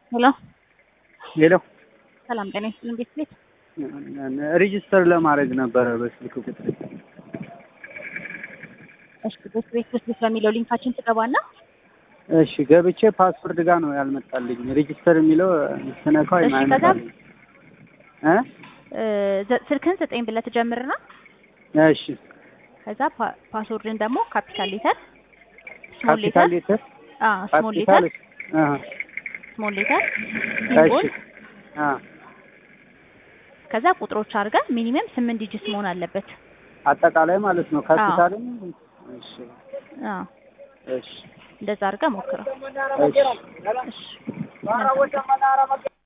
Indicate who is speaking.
Speaker 1: ሄሎ
Speaker 2: ሄሎ
Speaker 1: ሰላም ጤና ይስጥልን ቤት ቤት
Speaker 2: ሬጅስተር ለማድረግ ነበረ በስልክ ቁጥር።
Speaker 1: እሺ ቤት ቤት ውስጥ በሚለው ሊንካችን ትገባና
Speaker 2: እሺ ገብቼ ፓስወርድ ጋር ነው ያልመጣልኝ። ሬጅስተር የሚለው ስነካው
Speaker 1: እሺ፣ ከዛ
Speaker 2: አይመጣልኝ እ
Speaker 1: እ ዘ- ስልክህን ዘጠኝ ብለህ ትጀምርና
Speaker 2: እሺ
Speaker 1: ከዛ ፓ- ፓስወርድን ደግሞ ካፒታል ሌተር ስሞል ሌተር
Speaker 2: ካፒታል ሌተር
Speaker 1: አ ስሞል ሌተር
Speaker 2: ካፒታል አሃ
Speaker 1: ስሞል ሌተር
Speaker 2: እሺ
Speaker 1: ሲምቦል
Speaker 2: አ
Speaker 1: ከዛ ቁጥሮች አድርገህ ሚኒመም ስምንት ዲጂት መሆን አለበት።
Speaker 2: አጠቃላይ ማለት ነው። ካፒታልም እሺ
Speaker 1: አ
Speaker 2: እሺ
Speaker 1: እንደዛ አድርገህ ሞክረው።
Speaker 2: እሺ
Speaker 1: እሺ መልካም ቀን።